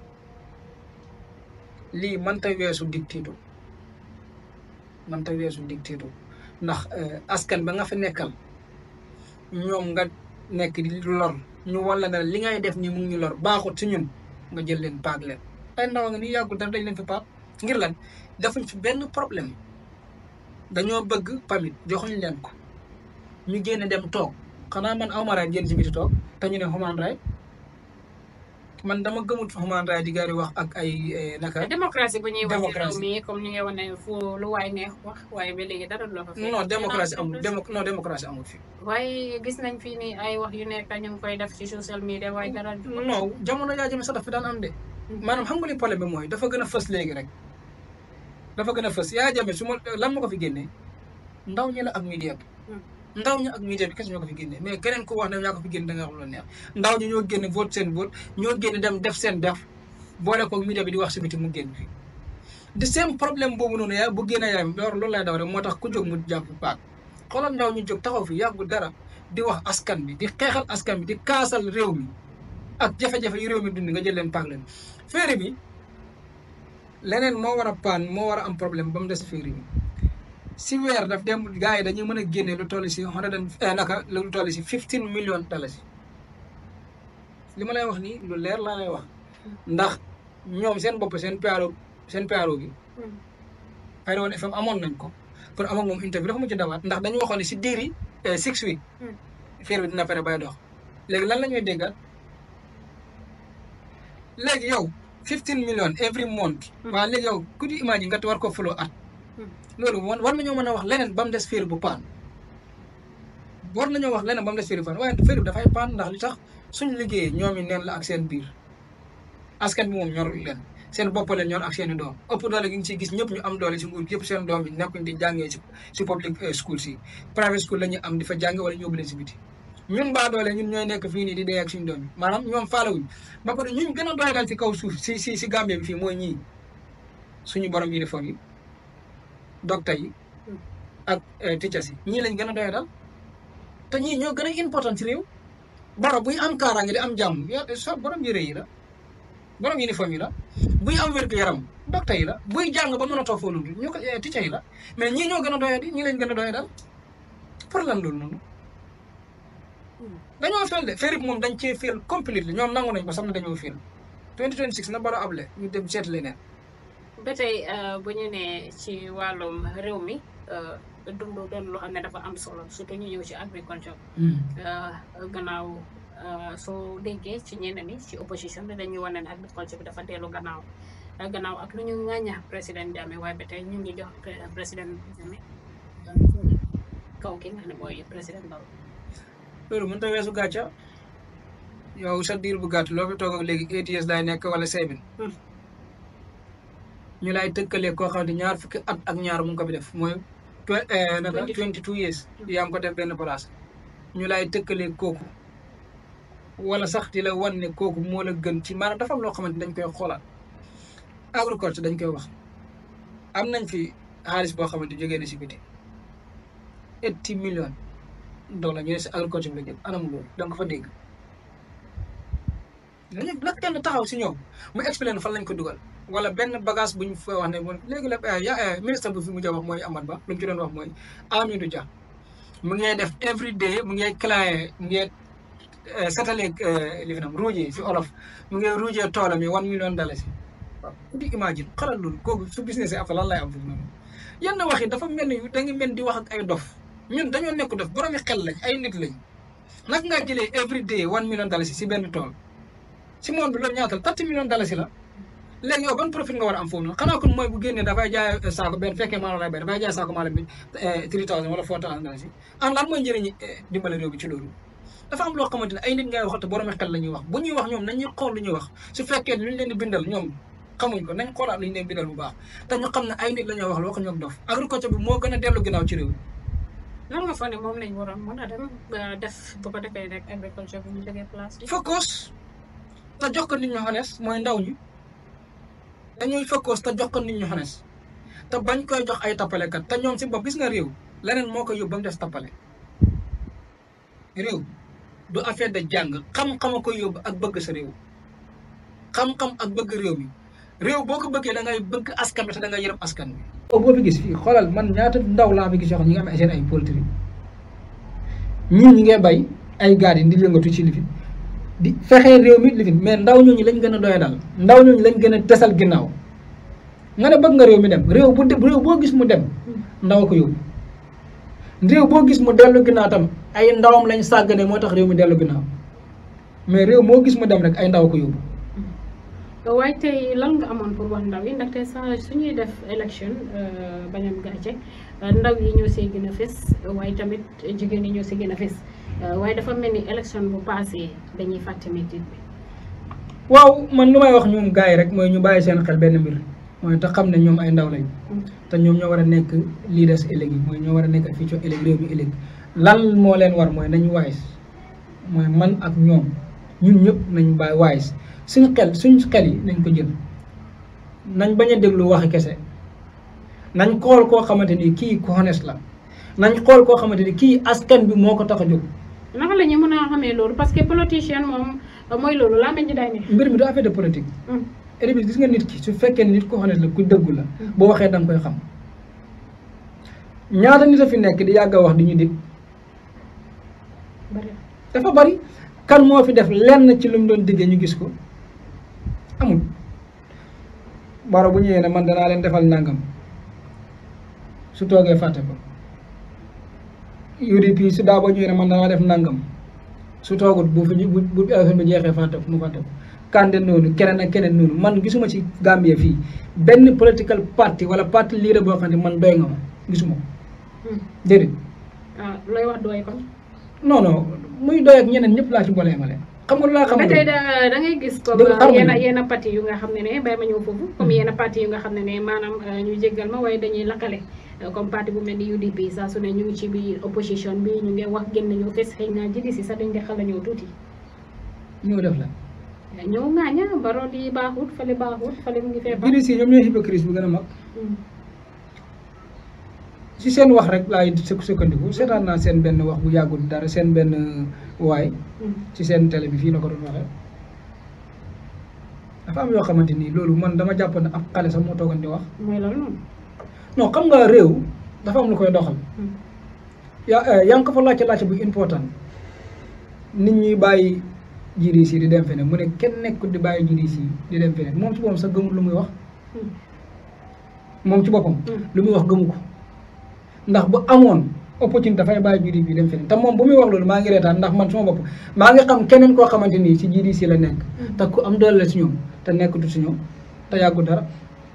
lii man tay weesu dictitu man tay weesu dictitu ndax askan ba nga fa nekkal ñoom nga nekk di lor ñu walla ne li ngay def nii mu ngi ñu lor baaxut ci ñun nga jël leen paag leen ay ndaw nga ni yàggul dara dañ leen fi paag ngir lan defuñ fi benn problème dañoo bëgg pamit joxuñ leen ko ñu génne dem toog xanaa man awma raay génn ci biti toog te ñu ne human right man dama gëmut human right di gaari wax ak ay naka démocratie bu ñuy wax ci réew démocratie. mi comme ñu ngi wane fu lu waay neex wax waaye ba léegi dara du la fa fekk. non démocratie amul démo non démocratie amul fi waaye gis nañ fii nii ay wax yu nekk ñu ngi koy def ci social media waaye dara du non jamono yaa jëme sax dafa daan am de maanaam xam nga li problème bi mooy dafa gën a fës léegi rek dafa gën a fës yaa jame su ma lan ma ko fi génnee ndaw ñi la ak media bi ndaw ñi ak media bi kese ñoo ko fi génnee mais keneen ku wax ne ñaa ko fi génne da nga wax lu la neex ndaw ñi ñoo génne vote seen vote ñoo génne dem def seen def boole ko media bi di wax si biti mu génn fi di seen problème boobu noonu yaa bu génne yaay loolu loolu lay daw rek moo tax ku jóg mu jàpp paak xoolal ndaw ñu jóg taxaw fi yàggul dara di wax askan bi di xeexal askan bi di kaasal réew mi ak jafe-jafe yi réew mi dund nga jël leen paak leen féeri bi leneen moo war a paan moo war a am problème ba mu des féeri bi si weer daf dem gars yi dañuy mën a génne lu toll si hundred and naka lu toll si fifteen million dalasi li ma lay wax nii lu leer laa lay wax ndax ñoom seen bopp seen PRO seen PRO gi xëy na woon FM amoon nañ ko pour am ak moom interview dafa mujj dawaat ndax dañu waxoon ne si diiri six week féer bi dina pare bay dox léegi lan la ñuy déggal léegi yow fifteen million every month waaw léegi yow ku di imagine nga war ko follow at loolu war war nañoo mën a wax leneen ba mu des féer bu paan war nañoo wax leneen ba mu des féer bu paan waaye féer bi dafay paan ndax li tax suñu liggéeyee ñoom i neen la ak seen biir askan bi moom ñorul leen seen bopp leen ñor ak seen i doom ëpp doole gi ngi ciy gis ñëpp ñu am doole si nguur gi yëpp seen doom yi nekkuñ di jàngee si si public school si private school la ñu am di fa jànge wala ñu yóbbu leen si biti ñun baa doole ñun ñooy nekk fii nii di dee ak suñu doom yi maanaam ñoom faalawuñ ba pare ñun gën a doy dal ci kaw suuf si si si Gambie bi fii mooy ñii suñu borom uniforme yi docteur yi ak teachers yi ñii lañ gën a doy dal te ñii ñoo gën a important ci réew baro buy am kaaraange di am jàmm ya so borom yére yi la borom uniforme yi la buy am wér gu yaram docteur yi la buy jàng ba mën a toog foofu noonu ñu ko teacher yi la mais ñii ñoo gën a doy di ñii lañ gën a doy dal pour lan loolu noonu dañoo fel de féeri bi moom dañ cee fel complète ñoom nangu nañ ba sax na dañoo fel 2026 na baro able ñu dem seet leneen ba tey bu ñu nee ci wàllum réew mi dund doon loo xam ne dafa am solo surtout ñu ñëw ci agriculture gannaaw soo déggee ci ñeneen ñi ci opposition bi dañuy wane ne agriculture bi dafa dellu gannaaw gannaaw ak lu ñu ŋàñña président Jammeh waaye ba tey ñu ngi jox président Jammeh kaw ki nga xam ne mooy président Barrow loolu mënut a weesu gàcca yow sa diir bu gàtt loo fi toog ak léegi eight years lay nekk wala seven ñu lay tëkkalee koo xam ne ñaar fukki at ak ñaar mu ngi ko fi def mooy naka twenty two years yaa ngi ko def benn place ñu lay tëkkalee kooku wala sax di la wan ne kooku moo la gën ci maanaam dafa am loo xamante dañ koy xoolaat agriculture dañ koy wax am nañ fi xaalis boo xamante jógee na si biti eighty million dollars ñu ne si agriculture bi la jëm anam loolu da nga ko fa dégg dañu la kenn taxaw si ñoom mu expliqué fan lañ ko dugal wala benn bagage bu ñu fa wax ne moom léegi la ya ministre bu fi mujj a wax mooy Amat Ba lu mu ci doon wax mooy Amidou Dia mu ngi def every day mu ngi claye mu ngi satalee li fi nam ruujee si olof mu ngi ruujee toolam yi one million dalasi waaw ku di imagine xalal loolu kooku su business après lan lay am foofu noonu yenn wax yi dafa mel ni da nga mel di wax ak ay dof ñun dañoo nekk dof boromi xel lañ ay nit lañ naka ngaa jëlee every day one million dalasi si benn tool si monde bi loolu ñaatal thirty million dalasi la léegi yow ban profit nga war a am foofu noonu xanaa kon mooy bu génnee dafay jaay saako benn fekkee maalo lay bay dafay jaay saako maalo bi three thousand wala four thousand dalasi an lan mooy njëriñi dimbale réew bi ci loolu dafa am loo xamante ne ay nit ngay wax te borom xel la ñuy wax bu ñuy wax ñoom nañuy xool lu ñuy wax su fekkee lu ñu leen di bindal ñoom xamuñ ko nañ xoolaat li ñu leen bindal bu baax te ñu xam ne ay nit la ñoo wax la waxuñu ak dof agriculture bi moo gën a dellu ginnaaw ci réew mi lan nga foog ne moom lañ waroon mën a dem ba def bu ko defee rek agriculture bi ñu jógee place bi. focus te jox ko nit ñu honest mooy ndaw ñi dañuy focus te jox ko nit ñu honest te bañ koy jox ay tappalekat te ñoom si bopp gis nga réew leneen moo ko yóbbu ba mu des tappale réew du affaire de jàng xam-xama ko yóbbu ak bëgg sa réew xam-xam ak bëgg réew mi réew boo ko bëggee da ngay bëgg askan bi te da ngay yërëm askan bi boo fi gis fii xoolal man ñaata ndaw laa fi gis yoo xam ñi nga am seen ay poultry ñun ñi ngay bay ay gaar yi di yëngatu ci lifin di fexee réew mi lifin mais ndaw ñooñu lañ gën a doya dal ndaw ñooñu lañ gën a tesal ginnaaw nga ne bëgg nga réew mi dem réew bu de réew boo gis mu dem ndaw ko yóbbu réew boo gis mu dellu ginnaaw tam ay ndawam lañ sàggane moo tax réew mi dellu ginnaaw mais réew moo gis mu dem rek ay ndaw ko yóbbu waaye tey lan nga amoon pour wax ndaw yi ndaxte sa suñuy def élection bañam gàcce ndaw yi ñoo see gën a fës waaye tamit jigéen yi ñoo si gën a fës waaye dafa mel ni élection bu passé dañuy fàtte métit bi waaw man lu may wax ñoom gars yi rek mooy ñu bàyyi seen xel benn mbir mooy te xam ne ñoom ay ndaw lañ te ñoom ñoo war a nekk leaders ëllëg yi mooy ñoo war a nekk fii ci ëllëg réew mi ëllëg lan moo leen war mooy nañu wise mooy man ak ñoom ñun ñëpp nañu bàyyi wise suñu xel suñu xel yi nañ ko jël nañ bañ a déglu waxi kese nañ xool koo xamante ni kii ku honest la nañ xool koo xamante ni kii askan bi moo ko tax a jóg naka la ñu mën a xamee loolu parce que politicien moom mooy loolu laa mel ni day ne mbir mi du affaire de politique érébi gis nga nit ki su fekkee ne nit ku honest la ku dëggu la boo waxee da nga koy xam ñaata nit a fi nekk di yàgg a wax di ñu dig dafa bari kan moo fi def lenn ci lu mu doon diggee ñu gis ko amul baro bu ñëwee ne man danaa leen defal nangam su toogee fàtte ko UDP su daa ba ñëwee ne man danaa def nangam su toogut bu fi bu bu élection bi jeexee fàtte ko mu fàtte ko kande noonu keneen ak keneen noonu man gisuma ci Gambie fii benn political party wala parti liire boo xam ne man doy nga ma gisuma ko déedéet ah looy wax doy kon non non muy doy ak ñeneen ñëpp laa ci boole male xam nga lu laa xam ba tey da da ngay gis comme Dëgg xamuñu. yenn yenn parti yu nga xam ne ne bay ma ñëw foofu comme yenn parti yu nga xam ne ne maanaam ñu jéggal ma waaye dañuy lakkale comme parti bu mel ni UDP saa su ne ñu ngi ci biir opposition bi ñu ngi wax génn ñëw fes xëy na jidi si sax dañ di xala ñëw tuuti ñoo def la ñëw ngaaña baro di baaxut fale baaxut fale mu ngi feebar jiri si ñoom ñooy hypocrite bu gën a mag si seen wax rek laay sukk sukkandiku seetaan naa seen benn wax bu yàggul dara seen benn waay ci seen télé bi fii la ko doon waxee dafa am yoo xamante ni loolu man dama jàpp ne ab xale sax moo toogoon di wax mooy loolu noonu non xam nga réew dafa am lu koy doxal yaa yaa ngi ko fa laajte laajte bu important nit ñi bàyyi jiri si di dem feneen mu ne kenn nekkul di bàyyi jiri si di dem feneen moom ci boppam sax gëmul lu muy wax moom ci boppam lu muy wax gëmu ko ndax bu amoon opportunité dafay bàyyi jiri bi dem feneen te moom bu muy wax loolu maa ngi reetaan ndax man suma bopp maa ngi xam keneen koo xamante nii si jiri si la nekk te ku am doole la si ñoom te nekkatu si ñoom te yàggu dara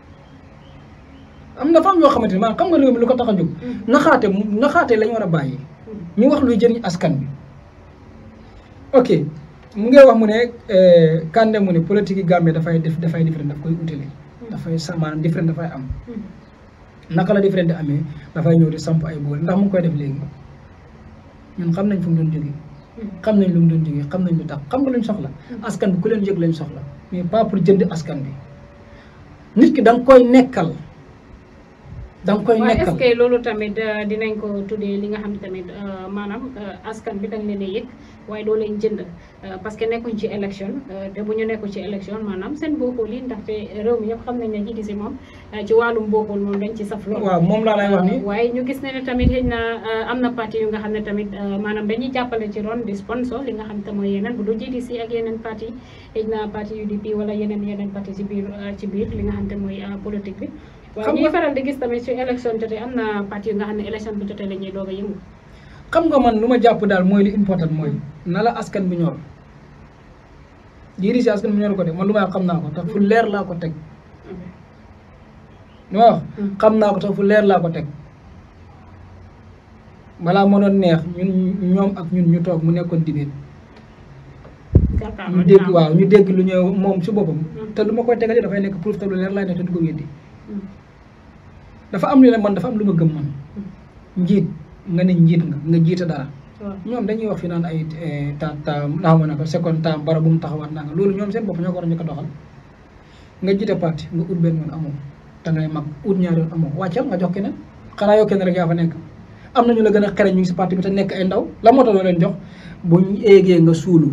am na fa am yoo xamante ni maanaam xam nga réew mi lu ko tax a jóg naxaate naxaate la ñu war a bàyyi ñu wax luy jëriñ askan bi ok mu ngi wax mu ne Kande mu ne politique yi Gambie dafay def dafay différent daf koy utile dafay sa maanaam différent dafay am naka la différent di amee dafay ñëw di samp ay boole ndax mu ngi koy def léegi ñun xam nañ fu mu doon jógee xam nañ lu mu doon jógee xam nañ lu tax xam nga luñ soxla askan bi ku leen yëg lañ soxla mais pas pour jënd askan bi nit ki da nga koy nekkal da nga koy waaye est-ce nekkal que loolu tamit euh, dinañ ko tuddee li nga xam ne tamit euh, maanaam euh, askan bi dañ leen a yëg waaye doo leen jënd euh, parce que nekkuñ ci élection euh, te bu ñu nekkul ci élection maanaam seen bokkul yi ndaxte réew mi yëpp xam nañ ne jiiti si moom euh, ci wàllum bokkul moom dañ ci saf lool. waaw moom laa lay wax ni waaye ñu gis ne ne tamit xëy na euh, am na parti yu nga xam ne tamit euh, maanaam dañuy jàppale ci ron di sponsor li nga xam te mooy yeneen bu du GDC ak yeneen parti xëy na parti UDP wala yeneen yeneen parti ci biir euh, ci biir li nga xam te mooy euh, politique bi waaye Xam ñuy nga- faral di gis tamit su élection jotee am na parti yu nga xam ne élection bu jotee la ñuy doog a yëngu xam nga man lu ma jàpp daal mooy li important mooy na la askan bi ñor jiiri si askan bi ñor ko de man lu may wax xam naa ko tax fu leer laa ko teg lu ma wax xam naa ko tax fu leer laa ko teg balaa ma doon neex ñun ñoom ak ñun ñu toog mu nekkoon dibéet jàkkaarloo ñu dina dégg am. waaw ñu dégg lu ñëw moom si boppam Mm. te lu ma koy tegalee dafay nekk proof te lu leer laay ne te du ko weddi Mm. dafa am lu ne man dafa am lu ma gëm man njiit nga ne njiit nga nga jiite dara waaw ñoom dañuy wax fi naan ay ta ta naa ma ne ko seconde temps bara bu mu taxawaat naa nga loolu ñoom seen bopp ñoo ko war a njëkk a doxal nga jiite parti nga ut benn yoon amoo te ngay mag ut ñaari yoon amoo wàccal nga jox keneen xanaa yow kenn rek yaa fa nekk am na ñu la gën a xereñ ñu ngi si parti bi te nekk ay ndaw la moo tax doo leen jox buñ éegee nga suulu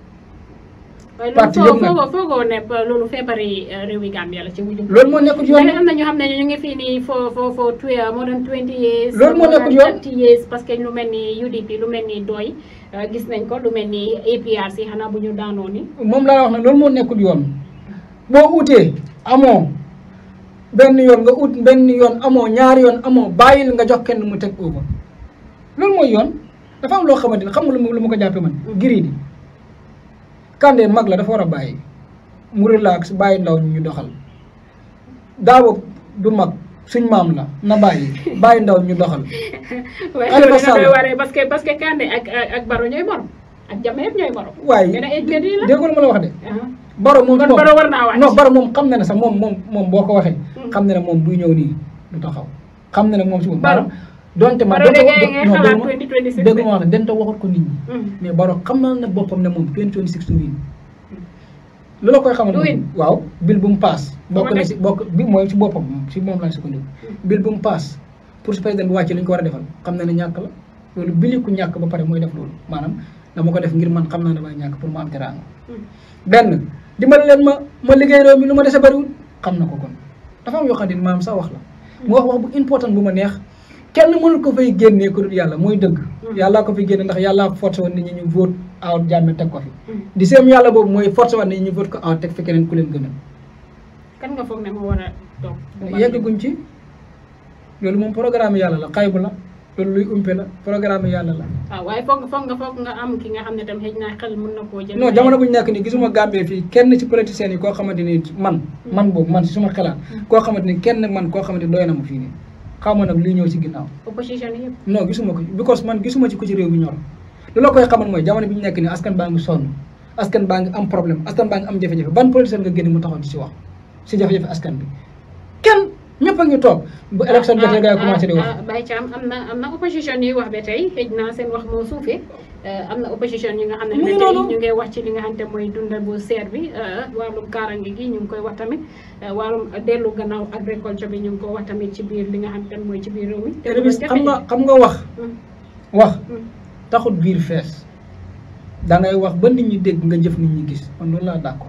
waaye parti loolu yëpp nag. foogoo foogoo ne ba loolu feebari eh, réewi Gambia la ci wujum loolu moo nekkul yoon léegi am na ñu xam ne ñu ngi fii nii fo fo fo twe moo doon 20 years Loolu moo more nekkul than yoon. 30 years parce que lu mel ni UDP lu mel ni doy eh, gis nañ ko lu mel ni APRC xanaa bu ñu daanoo ni moom laa wax ne loolu moo nekkul yoon boo utee amoo benn yoon nga ut benn yoon amoo ñaari yoon amoo bàyyil nga jox kenn mu teg over loolu mooy yoon dafa am loo xamante ne xam nga lu ma lu ma ko jàppee man giri di Kandé mag la dafa war a bàyyi mu relax bàyyi ndaw ñu ñu doxal Daabo du mag suñ maam la na bàyyi bàyyi ndaw ñu doxal waaye Aliou loolu dina Sall. doy waree parce que parce que Kandé ak ak ak Baro ñooy borom ak Jammeh yëpp ñooy borom waaye Gën a étudié la. déggoo lu ma la wax de ah Baro moom kon moom Baro war naa wàcc non Baro moom xam na ne sax moom moom moom boo ko waxee Mm. xam na ne moom buy ñëw nii du taxaw xam na ne moom si moom Baro. donte ma Baro donte de wa- ngay ngay non, xalaat dégg ma- 2026 dégg ma wax ne dente waxut ko nit ñi Mm. mais Baro xam na ne boppam ne moom 2026 du win lu la koy xamal Du win. waaw bil bu mu paas bokk Moo na nekk. si bokk bi mooy si boppam si moom laa sukkandiku bil bu mu paas pour su président bi wàcce li ñu ko war a defal xam na ne ñàkk la loolu bili ku ñàkk ba pare mooy def loolu maanaam dama ko def ngir man xam naa ne may ñàkk pour ma am teraanga Mm. benn dimbali leen ma ma liggéey réew mi lu ma dese bariwul xam na ko kon dafa am yoo xam ne maam sax wax la mu wax wax bu important bu ma neex kenn mënul ko fay génnee ko dul yàlla mooy dëgg yàllaa ko fi génne ndax yàllaa forcé woon nit ñi ñu vote out jàmme teg ko fi Mm. di seem yàlla boobu mooy forcé woon nit ñi ñu vote ko out teg fi keneen ku leen gënal kan nga foog ne moo war a toog yeggaguñ ci loolu moom programme yàlla la xaybu la loolu luy umpe la programme yàlla la waaw waaye foog nga foog nga foog nga am ki nga xam ne tam xëy na xel mën na koo jël non jamono bu ñu nekk nii gisuma Gambie fii kenn ci politiciens yi koo xamante ni man man boobu man si suma xalaat koo xamante ni kenn man koo xamante ni doy na ma fii nii xaw ma nag luy ñëw si ginnaaw opposition yi yëpp non gisuma ko because man gisuma ci ku ci réew mi ñor lu la koy xamal mooy jamono bi ñu nekk nii askan baa ngi sonn askan baa ngi am problème askan baa ngi am jafe-jafe ban politicien nga génn mu taxaw di si wax si jafe-jafe askan bi kenn ñëpp a ngi toog bu élection jotee gars yi commencé di wax Baye Thiam am na am na opposition yi wax ba tey xëj na seen wax moo suufee am na opposition yi nga xam ne Mu ngi ba tey noonu. ñu ngi wax ci li nga xam ne mooy dundal bu seer bi eh, wàllum kaarange gi ñu ngi koy wax tamit eh, wàllum dellu gannaaw agriculture bi ñu ngi ko wax tamit ci biir li nga xam ne mooy ci biir réew mi te loolu Révis xam nga jafe-jafe. xam nga wax Mm, wax mm. taxut biir fees da ngay wax ba nit ñi dégg nga jëf nit ñi gis man loolu laa d'accord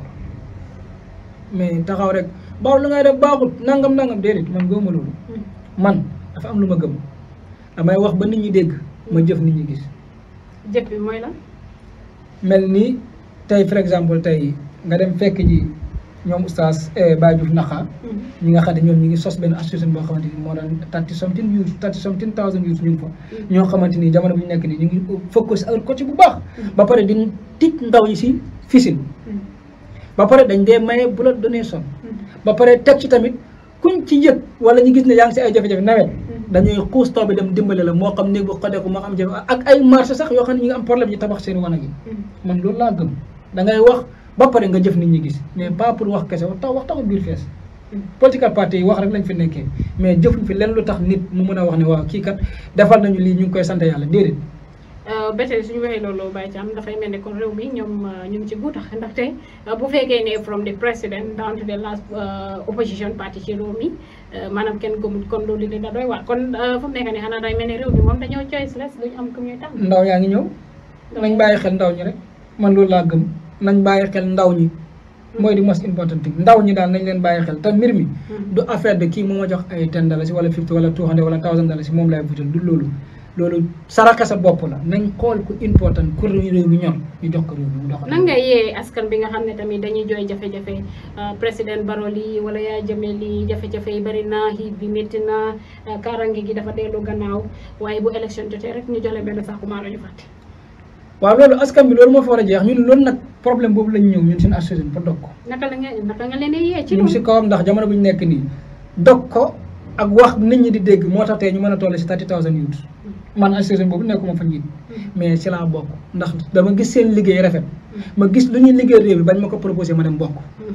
mais taxaw rek baaw lu ngay def baaxut nangam nangam déedéet man gëmuma loolu Mm. man dafa am lu ma gëm damay wax ba nit ñi dégg ma jëf nit ñi gis jëf bi mooy la mel ni tey par exemple tey nga dem fekk ji ñoom oustaz Baye Diouf Naxa ñi nga xam ne ñoom ñi ngi sos benn association boo xamante ni moo daan thirty something youth thirty something thousand youth ñu ngi fa ñoo xamante ni jamono bu ñu nekk nii ñu ngi focus agriculture bu baax ba pare di tic ndaw ñi si fisin ba pare dañ dee maye blood donation ba pare teg ci tamit kuñ ci yëg wala ñu gis ne yaa ngi si ay jafe-jafe nawet dañuy xuus taw bi dem dimbale la moo xam néeg bu xodeeku moo xam jafe ak ay marché sax yoo xam ne ñu ngi am problème ñu tabax seen wanag yi man loolu laa gëm da ngay wax ba pare nga jëf nit ñi gis mais pas pour wax kese wax tax wax taxul biir fees political party yi wax rek lañ fi nekkee mais jëfuñ fi lenn lu tax nit mu mën a wax ne waaw kii kat defal nañu lii ñu ngi koy sant yàlla déedéet ba tey suñu waxee loolu Baye Thiam dafay mel ne kon réew mi ñoom uh, ñu ngi ci guutax ndaxte uh, bu fekkee ne from the president down to the last uh, opposition party ci réew mi uh, maanaam kenn gëmul kon loolu dina doy waar kon uh, fu mu nekk nii xanaa day mel ne réew mi moom dañoo choiceless duñu am ku ñuy tànn. ndaw yaa ngi ñëw nañ bàyyi xel ndaw ñi rek man loolu laa gëm nañ bàyyi xel ndaw ñi mooy di most important thing ndaw ñi daal nañ leen bàyyi xel te mbir mi du affaire de kii moo ma jox ay ten dalasi wala fifty wala two hundred wala thousand dalasi moom laay vutal du loolu loolu saraka sa bopp la nañ xool ku important ku réew mi ñor ñu jox ko réew mi mu doxal nan nga yee askan bi nga xam ne tamit dañuy jooy jafe-jafe uh, président Barrow lii wala yaa jëmee lii jafe-jafe yi bari na xiit bi métti na uh, kaarange gi dafa dellu gannaaw waaye bu élection jotee rek ñu joxe benn sax kumaaro ñu fàtte. waaw loolu askan bi loolu moo fa war a jeex ñun loolu nag problème boobu lañ ñëw ñun suñu association pour dog ko naka la nga naka nga leen di yee ci ñu ngi si kawam ndax jamono bu ñu nekk nii dog ko ak wax nit ñi di dégg moo tax tey ñu mën a toll si thirty thousand youths man association boobu nekkuma fa njiit mais ci laa bokk ndax dama gis seen liggéey rafet ma gis lu ñuy liggéey réew bi bañ ma ko proposé ma dem bokk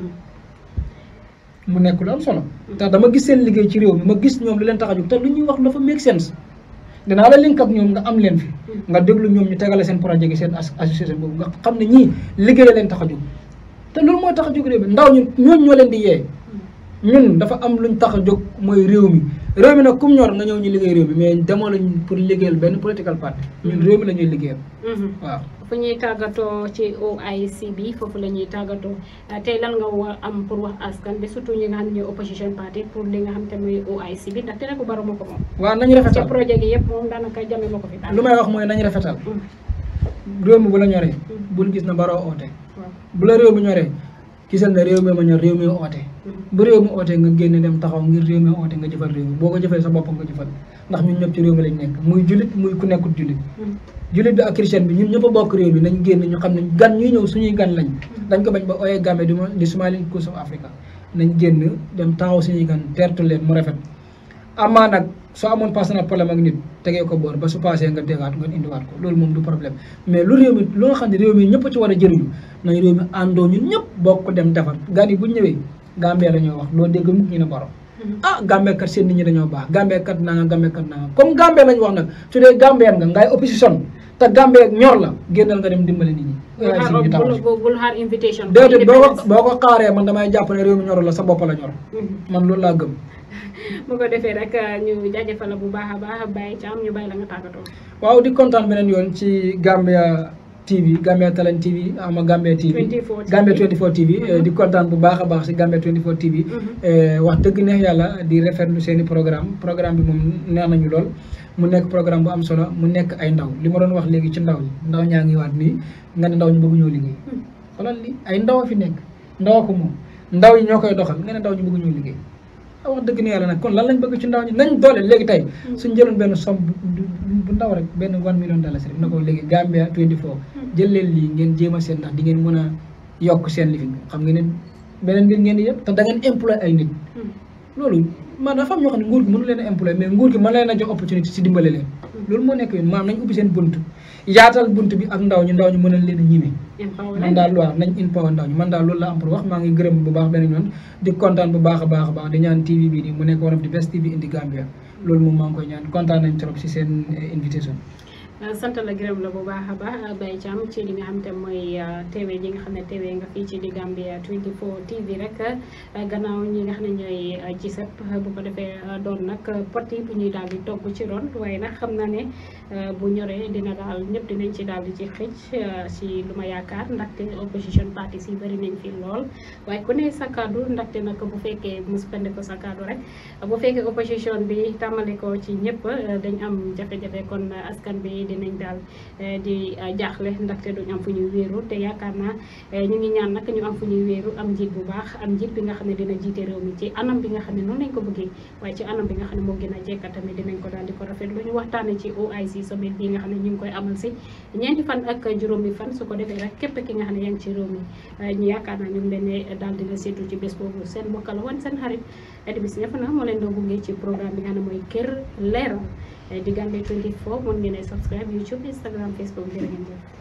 mu nekk lu am solo ndax dama gis seen liggéey ci réew mi ma gis ñoom li leen tax a jóg te lu ñuy wax dafa make sense dinaa la link ak ñoom nga am leen fi nga déglu ñoom ñu tegale seen projet gi seen association boobu nga xam ne ñii liggéey leen tax a jóg te loolu mooy tax a jóg réew mi ndaw ñu ñooñu ñoo leen di yee ñun dafa am luñ tax a jóg mooy réew mi réew mi nag kum ñor nga ñëw ñu liggéey réew mi mais demoo lañ pour liggéeyal benn political party ñun réew mi la ñuy liggéeyal waaw fu ñuy tàggatoo ci OIC bi foofu la ñuy tàggatoo tey lan nga war am pour wax askan bi surtout ñi nga xam ne ñooy opposition party pour li nga xam te muy OIC bi ndaxte nag baro ma ko moom waaw nañ ci rafetal projet gi yëpp moom daanaka jame ma ko fi daal lu may wax mooy nañ rafetal réew mi bu la ñoree bul gis na baroo oote waaw bu la réew mi ñoree gisal ne réew mi ma ñor réew mi oote bu réew mi ootee nga génn dem taxaw ngir réew mi oote nga jëfal réew mi boo ko jëfee sa bopp nga jëfal ndax ñun ñëpp ci réew mi lañ nekk muy julit muy ku nekkut julit julit bi ak chrétien bi ñun ñëpp a bokk réew mi nañ génn ñu xam ne gan ñuy ñëw suñuy gan lañ dañ ko bañ ba ooyee Gambie di di Somali Coast of Africa nañ génn dem taxaw suñuy gan teertu leen mu rafet amaa nag soo amoon personnel problème ak nit tegee ko boor ba su passé nga dégaat nga indiwaat ko loolu moom du problème mais lu réew mi lu nga xam ne réew mi ñëpp a ci war a jëriñu nañ réew mi àndoo ñun ñëpp bokk dem defar gan yi bu ñu ñëwee Gambie la ñoo wax doo dégg mukk ñu ne baro ah Gambie kat seen nit ñi dañoo baax Gambie kat naa nga Gambie kat naa nga comme Gambie lañ wax nag su dee Gambien nga ngay opposition te Gambie ñor la génnal nga dem dimbale nit ñi waaye si ñu taxaw si bul xaar invitation déedéet boo ko boo ko xaaree man damay jàpp ne réew mi ñorul la sa bopp la ñor man loolu laa gëm bu ko defee rek ñu jaajëfal la bu baax a baax Baye Thiam ñu bàyyi la nga tàggatoo waaw di kontaan beneen yoon ci Gambia TV Gambia Talent TV ama Gambia TV 24 Gambia 24 TV eh, di kontaan bu baax a baax si Gambia 24 TV eh, wax dëgg neex yàlla di rafetlu seen i programme programme bi moom neex nañu lool mu nekk programme bu am solo mu nekk ay ndaw li ma doon wax léegi ci ndaw ñi ndaw ñaa ngi waat nii nga ne ndaw ñu bëgg ñoo liggéey xoolal li ay ndaw a fi nekk ndaw a ko moom ndaw yi ñoo koy doxal nga ne ndaw ñu bëgg ñoo liggéey ah wax dëgg ne yàlla nag kon lan lañ bëgg ci ndaw ñi nañ doole léegi tey suñ jëloon benn somme bu bu- bu ndaw rek benn one million dollars rek na ko léegi Gambia 24 jël leen lii ngeen jéem a seen ndax di ngeen mën a yokk seen lifin xam ngeen ne beneen mbir ngeen di yëpp te da ngeen employé ay nit loolu man dafa am ñoo xam ne nguur gi mënu leen a employé mais nguur gi mën leen a jox opportunité si dimbale leen loolu moo nekk yoon maanaam nañ ubbi seen bunt yaatal bunt bi ak ndaw ñi ndaw ñi mën a leen a ñime man daal waaw nañ empower ndaw ñi man daal loolu la am pour wax maa ngi gërëm bu baax beneen yoon di kontaan bu baax a baax a baax di ñaan TV bii nii mu nekk one of the best TV in the Gambia loolu moom maa ngi koy ñaan kontaan nañ trop si seen eh, invitation sant la gërëm la bu baax a baax Baye Thiam ci li nga xam te mooy teewe ji nga xam ne teewe nga fii ci di Gambia 24 TV rek gannaaw ñi nga xam ne ñooy gisep bu ko defee doon nag pot yi bu ñuy daal di togg ci ron waaye nag xam na ne bu ñoree dina daal ñëpp dinañ ci daal di ci xëcc si lu ma yaakaar ndaxte opposition party si bëri nañ fi lool waaye ku ne sa kaddu ndaxte nag bu fekkee mu spende ko sa kaddu rek bu fekkee opposition bi tàmmale ko ci ñëpp dañ am jafe-jafe kon askan bi dinañ daal di jaaxle ndaxte duñ am fu ñuy wéeru te yaakaar naa ñu ngi ñaan nag ñu am fu ñuy wéeru am njiit bu baax am njiit bi nga xam ne dina jiite réew mi ci anam bi nga xam ne noonu lañ ko bëggee waaye ci anam bi nga xam ne moo gën a jekka tamit dinañ ko daal di ko rafet lu ñu waxtaane ci OIC summit bi nga xam ne ñu ngi koy amal si ñeenti fan ak juróomi fan su ko defee rek képp ki nga xam ne yaa ngi ci réew mi ñu yaakaar naa ñu ngi leen ne daal di la seetu ci bés boobu seen mbokk la woon seen xarit Edi Bis ñëpp na moo leen doo gunge ci programme bi nga xam ne mooy Kër Leeral di Gambia 24 mën ngeen a subscribe YouTube Instagram Facebook jërë ngeen jëf